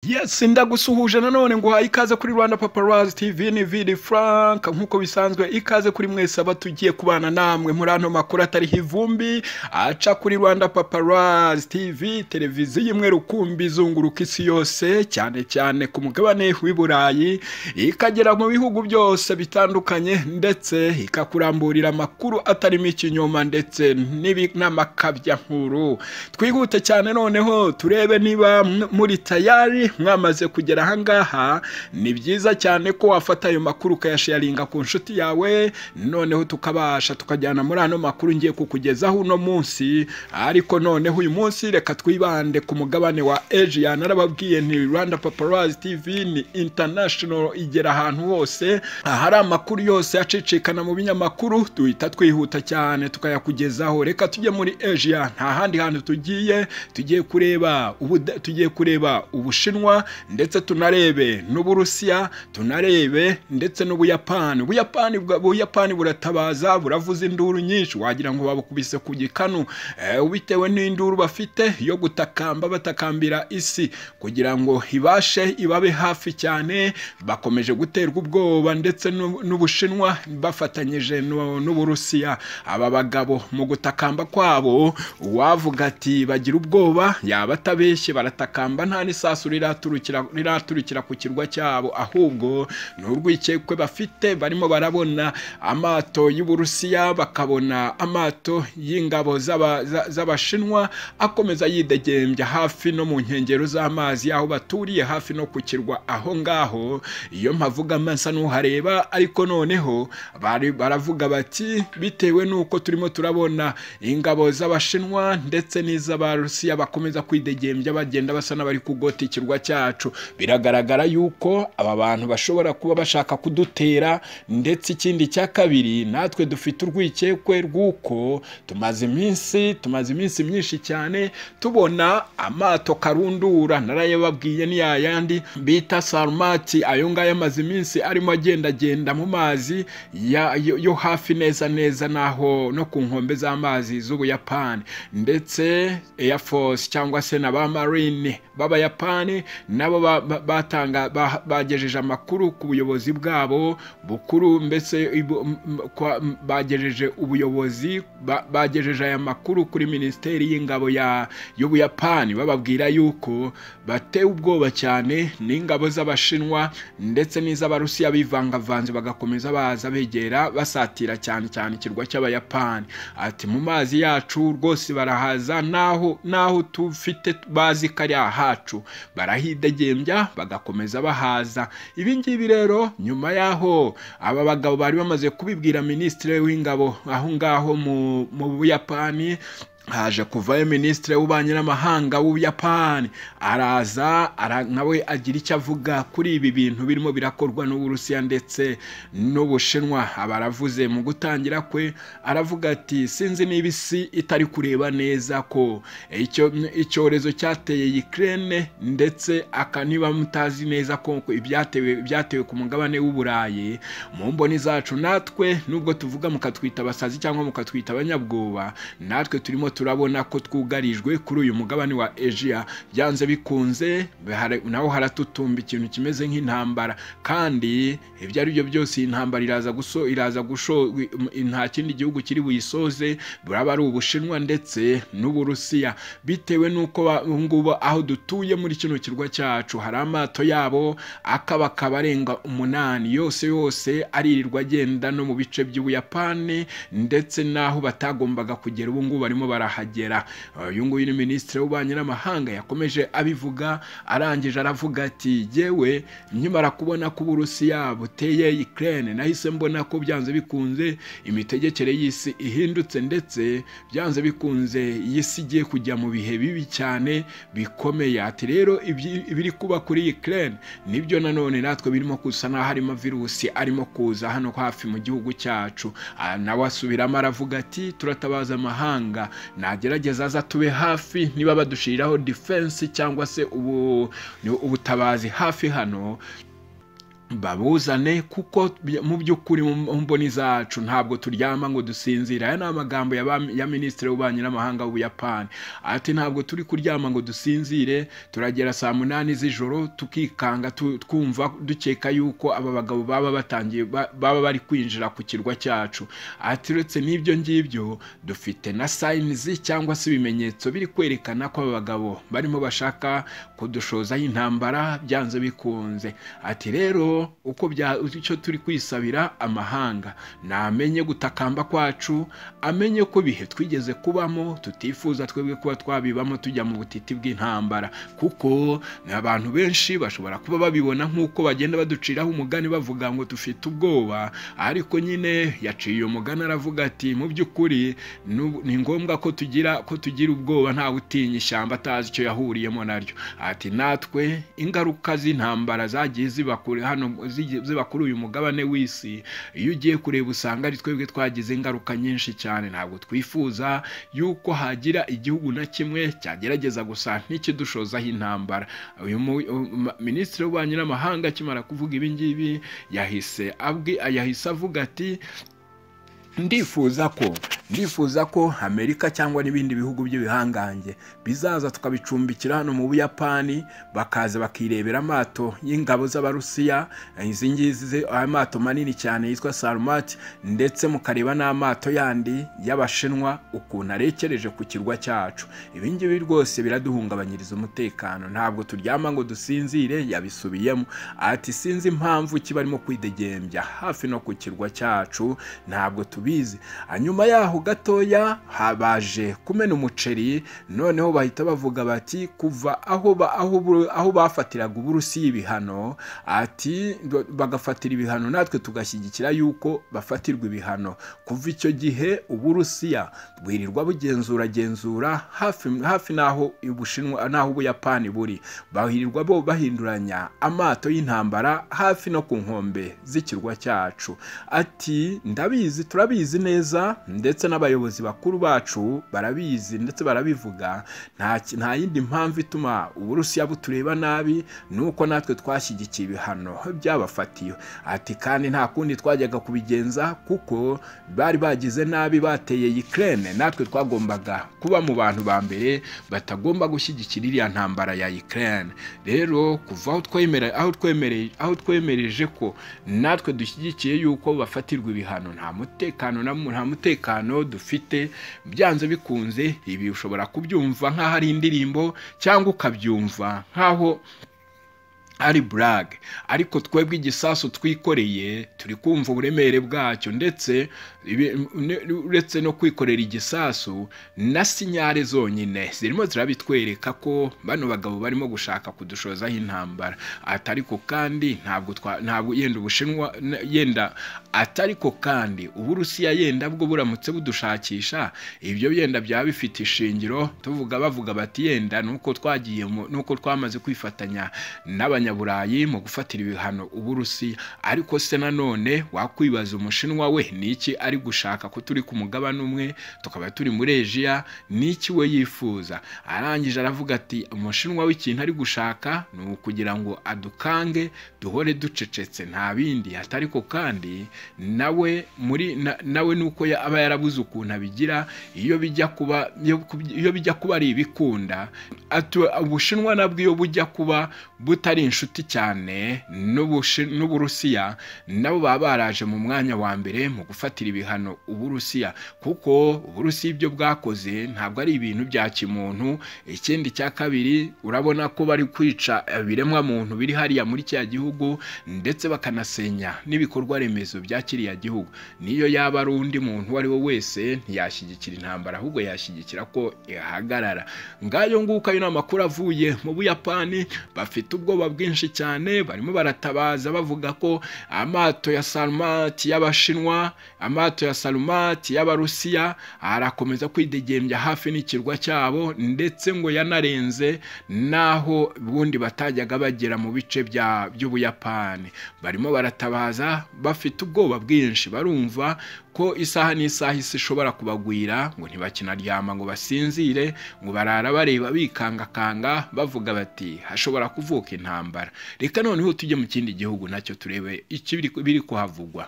Yes ndagusuhuje nanone nguhaye ikaze kuri Rwanda Paparazzi TV ni Vidi Frank nkuko bisanzwe ikaze kuri mwese aba tugiye kubana namwe muri ano makuru atariho ivumbi aca kuri Rwanda Paparazzi TV televiziyo imwe rukumbi izunguruka isi yose cyane cyane ku mugabane w'i Burayi ikagera mu bihugu byose bitandukanye ndetse ikakuramburira amakuru atarimo ikinyoma ndetse n'ibi- n'amakabya nkuru twihute cyane noneho turebe niba m- muri tayari mwamaze kugera ahangaha ni byiza cyane ko wafata ayo makuru ukayasharinga ku nshuti yawe noneho tukabasha tukajyana muri ano makuru ngiye kukugezaho uno munsi ariko noneho uyu munsi reka twibande ku mugabane wa Asia narababwiye ni Rwanda Paparazzi TV ni international igera ahantu hose ahari amakuru yose acicikana mu binyamakuru duhita twihuta cyane tukayakugezaho reka tujye muri Asia nta handi hantu tugiye tugiye kureba Ubuda- tugiye kureba Ubushinwa ndetse tunarebe n'Uburusiya tunarebe ndetse n'Ubuyapani Ubuyapani bwa- Ubuyapani buratabaza buravuza induru nyinshi wagira ngo babukubise ku gikanu eh, bitewe n'induru bafite yo gutakamba batakambira isi kugira ngo ibashe ibabe hafi cyane bakomeje guterwa ubwoba ndetse n'u- n'Ubushinwa bafatanyije n'u- n'Uburusiya aba bagabo mu gutakamba kwabo uwavuga ati bagira ubwoba yaba atabeshye baratakamba nta n'isasu riraturukira riraturukira ku kirwa cyabo ahubwo ni urwikekwe bafite barimo barabona amato y'Uburusiya bakabona amato y'ingabo z'aba- za- z'Abashinwa akomeza yidegembya hafi no mu nkengero z'amazi aho baturiye hafi no ku kirwa aho ngaho iyo mpavuga masa n'uhareba ariko noneho bari- baravuga bati bitewe n'uko turimo turabona ingabo z'Abashinwa ndetse n'iz'Abarusiya bakomeza kwidegembya bagenda basa n'abari kugota ikirwa cyacu biragaragara yuko aba bantu bashobora kuba bashaka kudutera ndetse ikindi cya kabiri natwe dufite urwikekwe rw'uko tumaze iminsi tumaze iminsi myinshi cyane tubona amato karundura narayababwiye ni yayandi bita sarumati ayo ngayo amaze iminsi arimo agendagenda mu mazi ya- yo yo hafi neza neza naho no ku nkombe z'amazi z'ubuyapani ndetse air force cyangwa se na ba marine b'abayapani nabo ba- ba- batanga ba- bagejeje amakuru ku buyobozi bwabo bukuru mbese ibu- m- m- kwa- m- bagejeje ubuyobozi ba- bagejeje aya makuru kuri minisiteri y'ingabo ya y'ubuyapani bababwira yuko batewe ubwoba cyane n'ingabo z'abashinwa ndetse n'iz'abarusiya bivangavanze bagakomeza baza begera basatira cyane cyane ikirwa cy'abayapani ati mu mazi yacu rwose barahaza naho naho tufite bazi ko ari ahacu barahidegembya bagakomeza bahaza ibi ngibi rero nyuma y'aho aba bagabo bari bamaze kubibwira minisitiri w'ingabo aho ngaho mu- mu buyapani haje kuvayo minisitiri w'ububanyi n'amahanga w'ubuyapani araza ara, nawe agira icyo avuga kuri ibi bintu birimo birakorwa n'uburusiya ndetse n'ubushinwa aba aravuze mu gutangira kwe aravuga ati sinzi niba isi itari kureba neza ko icyo- icyorezo cyateye ukraine ndetse aka niba mutazi neza ko ibyatewe byatewe ku mugabane w'uburayi mu mboni zacu natwe nubwo tuvuga mukatwita abasazi cyangwa mukatwita abanyabwoba natwe turimo turabona ko twugarijwe kuri uyu mugabane wa Asia byanze bikunze hari- naho haratutumba ikintu kimeze nk'intambara kandi ibyo ari byo byose iyi ntambara iraza guso iraza gusho nta kindi gihugu kiri buyisoze buraba ari ubushinwa ndetse n'uburusiya bitewe n'uko ba- ubu ngubu aho dutuye muri kino kirwa cyacu hari amato yabo akabakaba arenga umunani yose yose aririrwa agenda no mu bice by'ubuyapani ndetse n'aho batagombaga kugera ubu ngubu barimo barahagera uyu nguyu ni minisitiri w'ububanyi n'amahanga yakomeje abivuga arangije aravuga ati yewe nkimara kubona ko uburusiya buteye ukraine nahise mbona ko byanze bikunze imitegekere y'isi ihindutse ndetse byanze bikunze iyi si igiye kujya mu bihe bibi cyane bikomeye ati rero ibyi- ibiri kuba kuri ukraine nibyo nanone natwe birimo kusa n'aho harimo virusi arimo kuza hano hafi mu gihugu cyacu Ah, nawe asubiramo aravuga ati turatabaza amahanga nagerageza aza tube hafi niba badushiriraho defense cyangwa se ubu, ubutabazi hafi hano babuzane kuko by- mu by'ukuri mu mu mboni zacu ntabwo turyama ngo dusinzire aya ni amagambo ya ba- ya minisitiri w'ububanyi n'amahanga w'ubuyapani ati ntabwo turi kuryama ngo dusinzire turagera saa munani z'ijoro tukikanga tu- twumva dukeka yuko aba bagabo baba batangiye ba- baba bari kwinjira ku kirwa cyacu ati uretse n'ibyo ngibyo dufite na sayinizi cyangwa se ibimenyetso biri kwerekana ko aba bagabo barimo bashaka kudushozaho intambara byanze bikunze ati rero uko bya icyo turi kwisabira amahanga namenye gutakamba kwacu amenye ko ibihe twigeze kubamo tutifuza twebwe kuba twabibamo tujya mu butiti bw'intambara kuko ni abantu benshi bashobora kuba babibona nk'uko bagenda baduciraho umugani bavuga ngo dufite ubwoba ariko nyine yaciye uyu mugani aravuga ati mu by'ukuri nu- ni ngombwa ko tugira ko tugira ubwoba ntawe utinya ishyamba atazi icyo yahuriyemo naryo ati natwe ingaruka z'intambara zagiye ziba kure hano zigi- ziba kuri uyu mugabane w'isi iyo ugiye kureba usanga ari twebwe twagize ingaruka nyinshi cyane ntabwo twifuza yuko hagira igihugu na kimwe cyagerageza gusa n'ikidushozaho intambara uyu mu- um- minisitiri w'ububanyi n'amahanga akimara kuvuga ibi ngibi yahise abwi yahise avuga ati ndifuza ko ndifuza ko amerika cyangwa n'ibindi bihugu by'ibihangange bizaza tukabicumbikira hano mu buyapani bakaza bakirebera amato y'ingabo z'abarusiya izi ngizi ze- amato manini cyane yitwa sarumati ndetse mukareba n'amato yandi y'abashinwa ukuntu arekereje ku kirwa cyacu ibi ngibi rwose biraduhungabanyiriza umutekano ntabwo turyama ngo dusinzire yabisubiyemo ati sinzi impamvu kiba arimo kwidegembya hafi no ku kirwa cyacu ntabwo tubizi hanyuma yaho gatoya habaje kumena umuceri noneho bahita bavuga bati kuva aho ba- aho buru- aho bafatiraga uburusiya ibihano ati do- bagafatira ibihano natwe tugashyigikira yuko bafatirwa ibihano kuva icyo gihe uburusiya bwirirwa bugenzura genzura hafi hafi n'aho ubushinwa n'aho ubuyapani buri bahirirwa bo bahinduranya amato y'intambara hafi no ku nkombe z'ikirwa cyacu ati ndabizi turabizi neza ndetse n'abayobozi bakuru bacu barabizi ndetse barabivuga nta ki- nta yindi mpamvu ituma uburusiya butureba nabi nuko natwe twashyigikiye ibihano byabafatiye ati kandi nta kundi twajyaga kubigenza kuko bari bagize nabi bateye Ukraine natwe twagombaga kuba mu bantu ba mbere batagomba gushyigikira iriya ntambara ya Ukraine rero kuva aho twemere- aho twemereye aho twemereje ko natwe dushyigikiye yuko bafatirwa ibihano nta mutekano na mu- nta mutekano dufite byanze bikunze ibi ushobora kubyumva nk'aho ari indirimbo cyangwa ukabyumva nk'aho ari burage ariko twebwe igisasu twikoreye turi kumva uburemere bwacyo ndetse ibi- ne- uretse no kwikorera igisasu na sinyare zonyine zirimo zirabitwereka ko bano bagabo barimo gushaka kudushozaho intambara atariko kandi ntabwo twa ntabwo yenda ubushinwa n- yenda atariko kandi uburusiya yenda bwo buramutse budushakisha ibyo yenda byaba bifite ishingiro tuvuga bavuga bati yenda nuko twagiye mu- nuko twamaze kwifatanya n'abanyaburayi mu gufatira ibihano uburusiya ariko se nanone wakwibaza umushinwa we niki ari gushaka ko turi ku mugabane umwe tukaba turi muri ejiya niki we yifuza arangije aravuga ati umushinwa w'ikintu ari gushaka ni ukugira ngo adukange duhore ducecetse nta bindi atariko kandi nawe muri na- nawe nuko ya- aba yarabuze ukuntu abigira iyo bijya kuba iyo kub- iyo bijya kuba ari ibikunda atu ubushinwa nabwo iyo bujya kuba butari inshuti cyane n'Ubushi- n'uburusiya nabo baba baraje mu mwanya wa mbere mu gufatira ibihano uburusiya kuko uburusiya ibyo bwakoze ntabwo ari ibintu bya kimuntu ikindi cya kabiri urabona ko bari kwica ibiremwa muntu biri hariya muri kiriya gihugu ndetse bakanasenya n'ibikorwa remezo bya kiriya gihugu niyo yaba ari undi muntu uwo ari we wese ntiyashyigikira intambara ahubwo yashyigikira ko ihagarara ngayo nguko ayo ni amakuru avuye mu buyapani bafite ubwoba bwinshi cyane barimo baratabaza bavuga ko amato ya sarumati y'abashinwa amato ya sarumati y'abarusiya arakomeza kwidegembya hafi n'ikirwa cyabo ndetse ngo yanarenze n'aho ubundi batajyaga bagera mu bice bya- by'ubuyapani barimo baratabaza bafite ubwoba bwinshi barumva ko isaha n'isaha isi ishobora kubagwira ngo ntibakinaryama ngo basinzire ngo barara bareba bikangakanga bavuga bati hashobora kuvuka intambara reka noneho tujye mu kindi gihugu nacyo turebe ikibiri kuhavugwa